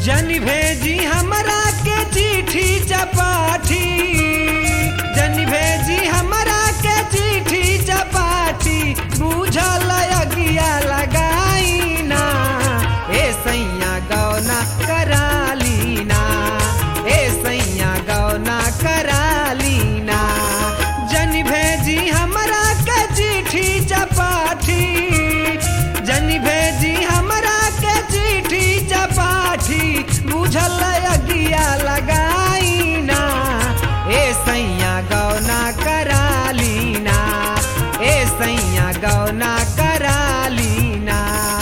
जन भेजी हमरा के चिट्ठी चपाठी जन भेजी हमरा के चिट्ठी चपाठी बुझल अगिया लगाई ना ए सैया गौना कराली ना ए सैया गौना कराली ना जन भेजी हमरा के चिट्ठी चपाठी जन भेजी हमरा के चिट्ठी चपाठी बुझल अगिया लगाई ना ए सैया गौना कराली ना ए सैया गौना कराली ना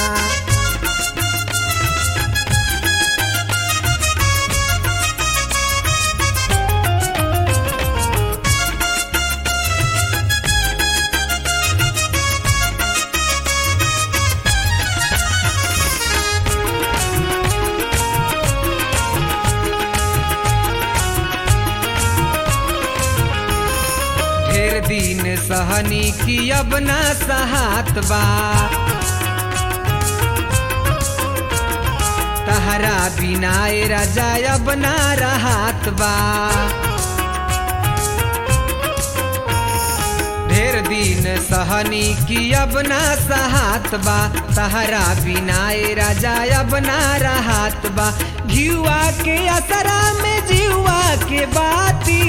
ढेर दिन सहनी की अब ना सहात बा तहरा बिना ए राजा अब ना रहत बा ढेर दिन सहनी की अब ना सहात बा तहरा बिना ए राजा अब ना रहत बा घियुआ के असरा में जीवा के बाती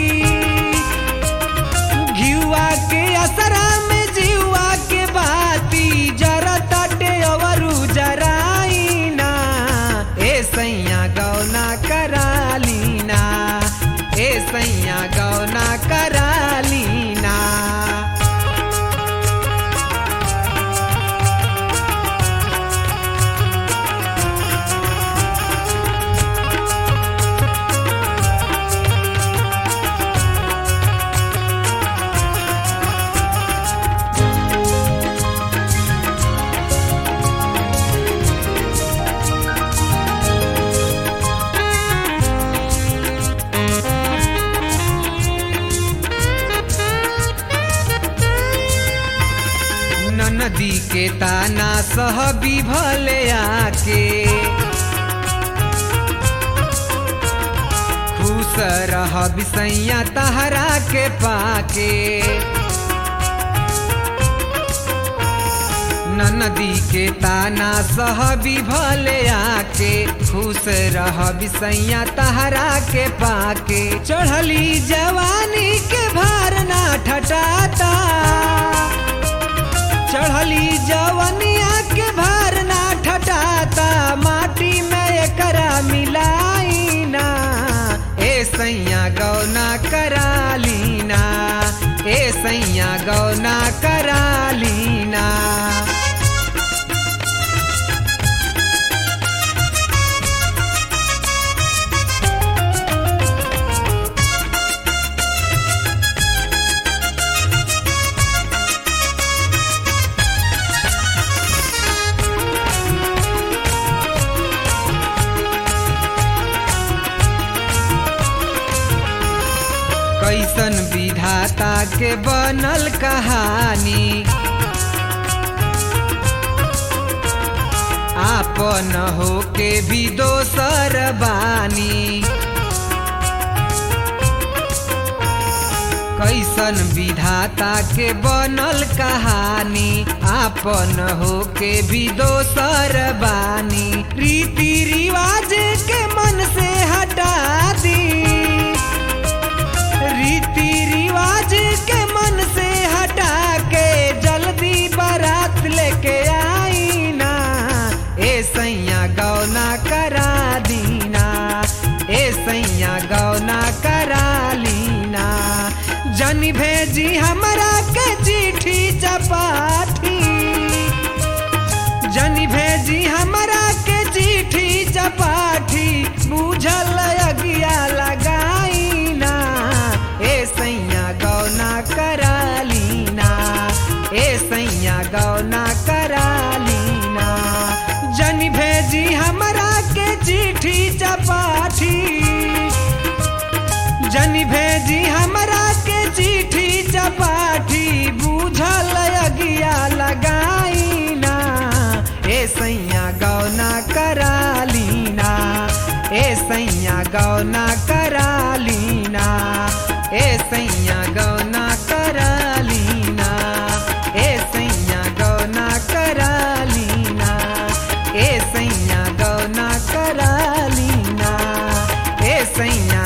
घियुआ के असरा में जीवा के बाती जरा ताटे अवरु जराई ना ए सैया गौना कराली ना ए सैया गौना कराली ना नदी के ताना सह बिभले आके खुश रह बिसैया तहरा के पाके नदी के ताना सह बिभले आके खुश रह बिसैया तहरा के पाके चढ़ली जवानी के भार ना ठटाता चढ़ली जवनिया के भार ना ठटाता माटी में एकरा मिलाई ना ए सैया गौना कराली ना ए सैया गौना कराली ना कैसन विधाता के बनल कहानी आपन हो के भी दोसर बानी कैसन विधाता के बनल कहानी आपन हो के भी दोसर बानी रीति रिवाज के मन से हटा दी रीति रिवाज के मन से हटा के जल्दी बारात लेके आई ना ए सैया गौना करा दीना ए सैया गौना करा लीना जनी भेजी हमरा के चिट्ठी चपाठी जनी भेजी हमरा के चिट्ठी चपाठी बुझल अगिया लगाई ना ए सैया गौना कराली ना ए सैया गौना कराली ना जनी भेजी हमरा के चिट्ठी चपाठी जनी भेजी हमरा के चिट्ठी चपाठी बुझल अगिया लगाई ना ए सैया गौना कराली ना सैया गौना करालीना ए सैया गौना करालीना ए सैया गौना करालीना ए सैया गौना करालीना ए सैया